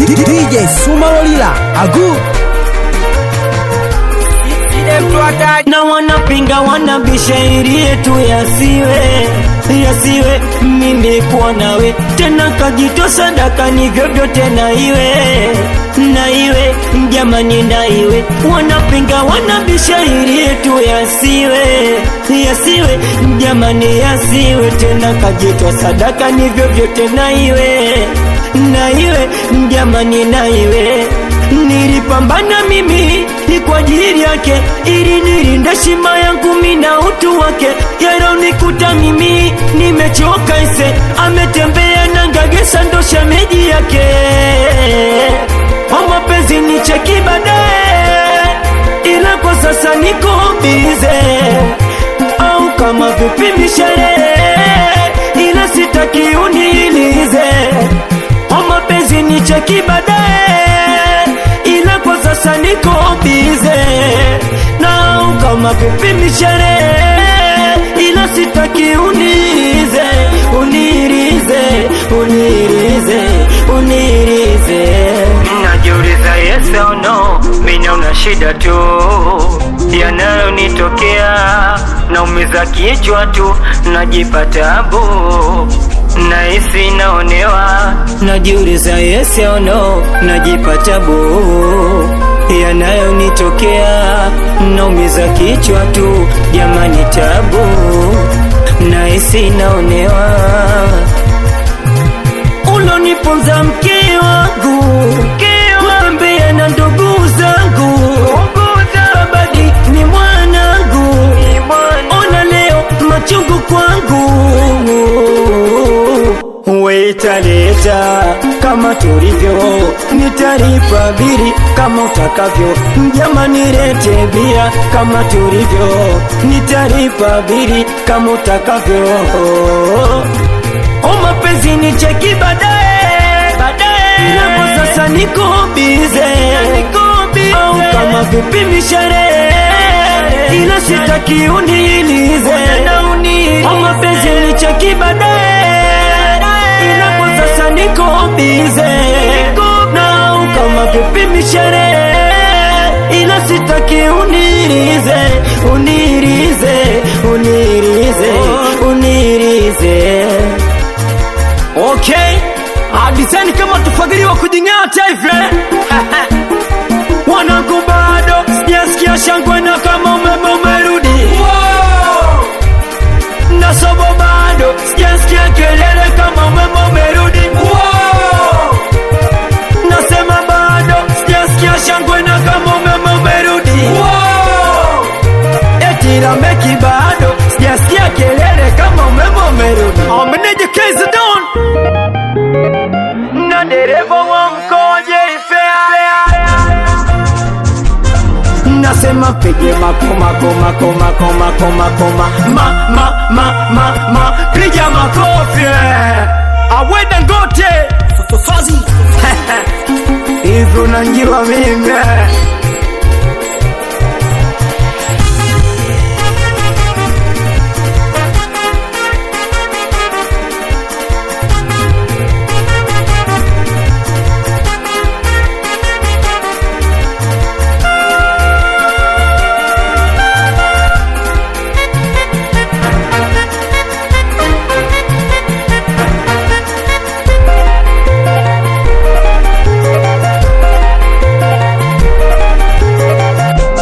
DJ Suma Olila Agu na wanapinga wanabisha ili yetu yasiwe yasiwe mimi kuwa nawe tena kajito sadaka ni vyovyote na iwe na iwe jamani na iwe wanapinga wanabisha ili yetu yasiwe yasiwe jamani yasiwe tena kajito sadaka ni vyovyote na iwe na iwe jamani na iwe nilipambana mimi ni kwa ajili yake ili nilinde shima yangu mimi na utu wake yanaonikuta mimi nimechoka ise ametembea na ngagesa ndo shemeji yake kwa mapenzi ni cheki baadaye ila kwa sasa niko bize au kama vipi misherehe ila sitaki uniilize kwa mapenzi ni cheki baadaye ila kwa sasa niko bize na kama vipi misherehe ila sitaki unize unirize unirize unirize najiuliza yes or no mina una shida tu yanayonitokea naumiza kichwa tu najipa tabu nahisi naonewa najiuliza yes or no najipa tabu yanayonitokea naumiza kichwa tu jamani tabu nahisi naonewa uloniponza mke wangu kutembea na ndugu zangu babadi ni mwanangu ona leo machungu kwangu wetaleta kama tulivyo nitalipa bili kama utakavyo jamani lete bia kama tulivyo nitalipa bili kama utakavyo o mapenzi ni cheki baadaye baadaye kwa sasa niko bize au kama vipi misherehe ila sitaki uniilize o mapenzi ni cheki baadaye ila kwa sasa niko bize na kama vipi misherehe ila sitaki unirize unirize unirize unirize okay hadiseni kama tufagiliwa kujing'ata hivi wanangu bado sijasikia shangwe na kama umeme umerudi na sobo bado sijasikia kelele kama umeme umerudi nasema bado sijasikia shangwe na kama umeme umerudi eti Lameki bado sijasikia kelele kama umeme umerudi ameneje kezi don na dereva wa mkoje ifea nasema pige makoma koma koma koma koma koma ma ma ma ma ma piga makofi aweda ngote Fazi hivyo nanjua mimi